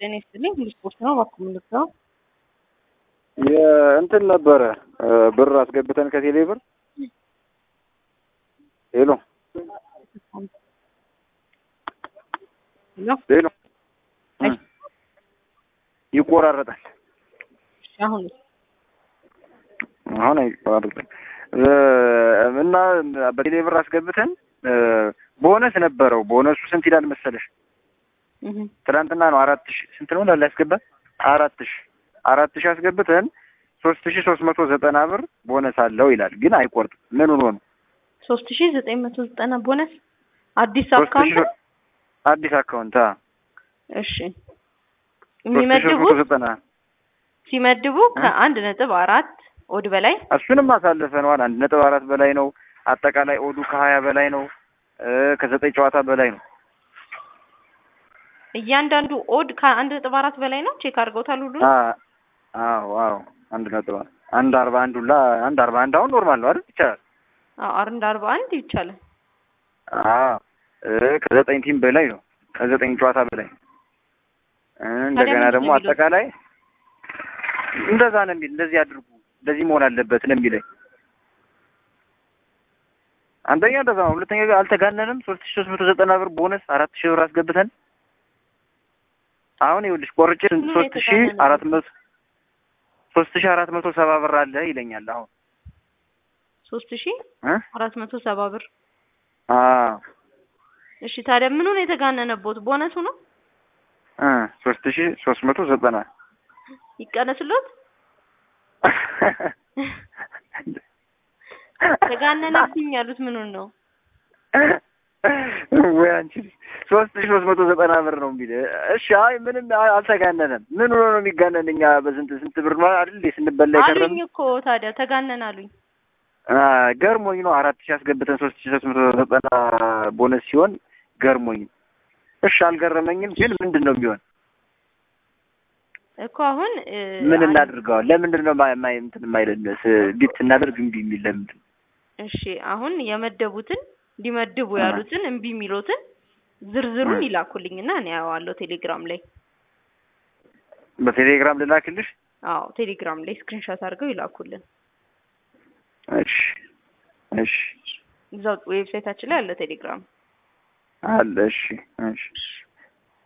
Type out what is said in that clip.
ጤና ይስጥልኝ። ሁሉ ስፖርት ነው። እባክዎ የምንልከው የእንትን ነበረ ብር አስገብተን ከቴሌ ብር ሄሎ ነው። ሄሎ ይቆራረጣል። አሁን አሁን አይቆራረጥም እና በቴሌ ብር አስገብተን ቦነስ ነበረው። ቦነሱ ስንት ይላል መሰለሽ? ትናንትና ነው አራት ሺህ ስንት ነው ላለ ያስገባ አራት ሺህ አራት ሺህ አስገብተን ሶስት ሺህ ሶስት መቶ ዘጠና ብር ቦነስ አለው ይላል። ግን አይቆርጥም። ምን ሆኖ ነው? ሶስት ሺ ዘጠኝ መቶ ዘጠና ቦነስ አዲስ ሶስት ሺህ አካውንት አዲስ አካውንት አ እሺ ሶስት ሺህ ሶስት መቶ የሚመድቡት ዘጠና ሲመድቡ ከአንድ ነጥብ አራት ኦድ በላይ እሱንም አሳልፈነዋል። አንድ ነጥብ አራት በላይ ነው። አጠቃላይ ኦዱ ከሀያ በላይ ነው። እ ከዘጠኝ ጨዋታ በላይ ነው። እያንዳንዱ ኦድ ከአንድ ነጥብ አራት በላይ ነው። ቼክ አድርገውታል ሁሉ አ አዎ አዎ አንድ ነጥብ አንድ አርባ አንድ ሁላ አንድ አርባ አንድ አሁን ኖርማል ነው አይደል? ይቻላል። አንድ አርባ አንድ ይቻላል። አዎ እ ከዘጠኝ ቲም በላይ ነው። ከዘጠኝ ጨዋታ በላይ እ እንደገና ምንድን ደግሞ ነው የሚሉት? አጠቃላይ እንደዛ ነው የሚል እንደዚህ አድርጉ እንደዚህ መሆን አለበት ነው የሚለኝ። አንደኛ እንደዛ ነው። ሁለተኛ ግን አልተጋነንም። ሶስት ሺህ ሶስት መቶ ዘጠና ብር ቦነስ አራት ሺህ ብር አስገብተን አሁን ይኸውልሽ ቆርጬ ምኑ ነው ሶስት ሺህ የተጋነነው? አራት መቶ ሶስት ሺህ አራት መቶ ሰባ ብር አለ ይለኛል አሁን ሶስት ሺ እ አራት መቶ ሰባ ብር አዎ እሺ ታዲያ ምኑ ነው የተጋነነቦት? ቦነሱ ነው እ ሶስት ሺህ ሶስት መቶ ዘጠና ይቀነስሎት። ተጋነነብኝ ያሉት ምኑን ነው? ወይ አንቺ ሶስት ሺህ ሶስት መቶ ዘጠና ብር ነው የሚል። እሺ አይ ምንም አይ አልተጋነነም። ምን ሆኖ ነው የሚጋነን? እኛ በስንት ስንት ብር ነው አይደል እንዴ ስንበላ የቀረም አሉኝ እኮ ታዲያ ተጋነን አሉኝ። ገርሞኝ ነው አራት ሺህ አስገብተን ሶስት ሺህ ሶስት መቶ ዘጠና ቦነስ ሲሆን ገርሞኝ ነው። እሺ አልገረመኝም፣ ግን ምንድን ነው የሚሆን? እኮ አሁን እ, ምን አንድ- እናድርገዋል? ለምንድን ነው ማይ ማይ እንትን የማይለን ቢት ስናደርግ እምቢ የሚል ለምንድን ነው? እሺ አሁን የመደቡትን እንዲመድቡ አ። ያሉትን እምቢ የሚሉትን ዝርዝሩን አ። ይላኩልኝና እኔ አየዋለሁ ቴሌግራም ላይ። በቴሌግራም ልላክልሽ? አዎ ቴሌግራም ላይ ስክሪንሾት አድርገው ይላኩልን። እሺ እሺ እዛው ዌብሳይታችን ላይ አለ ቴሌግራም። አለ። እሺ እሺ